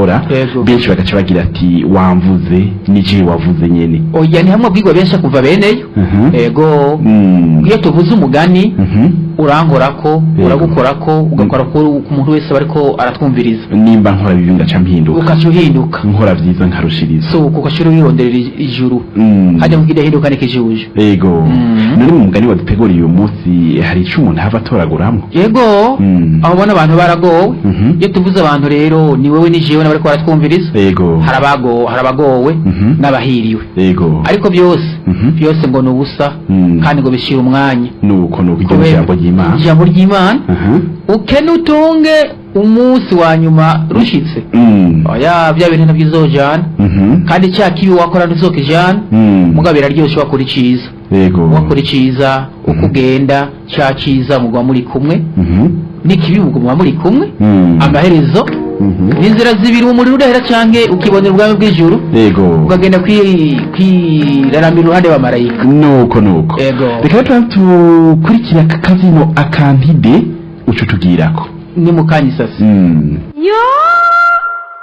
gukora Yego. benshi bagaca bagira ati wamvuze nije wavuze nyene oya ni hamwe bwigwa benshi kuva beneyo Mhm. ego Mm. iyo tuvuze umugani Mhm. urankorako Yego. uragukorako ugakora ku ku muntu wese bariko aratwumviriza nimba nkora bibi ngaca mpinduka ukaca uhinduka nkora vyiza nkarushiriza so ukashira wironderera ij- ijuru Mm. hajya kugira hinduka n'ikijuju ego Mm. none mu mugani waduteguriye uyu munsi hari ico umuntu ava atoraguramwo yego Mm. aho ubona abantu baragowe Mhm. iyo tuvuze abantu rero ni wowe ni jewe n'abariko baratwumviriza ego hari abago- hari abagowe Mhm. n'abahiriwe ego ariko byose Mhm. byose ngo ni ubusa Mm. kandi ngo bishira umwanya nuko nuko iryo Kubera- jambo ry'imana ijambo ry'imana Aha. ukene utunge umunsi wa nyuma rushitse Mm. oya bya bintu nabyo uzojana Mhm. kandi cya kibi wakora ntuzokijana Mm. mugabo biraryoshe wakora iciza ego wakora iciza uko ugenda cya ciza mugwa muri kumwe Mhm. n'ikibi mugwa muri kumwe Mm. amaherezo Mhm. n'inzira zibiri umuriro udahera canke ukibonera ubwami bw'ijuru ego ukagenda kwi- kwiraramira iruhande wa marayika nuko nuko ego reka rero tukurikira aka kazino akantide uco tugirako ni mukanya isasi Mm. yo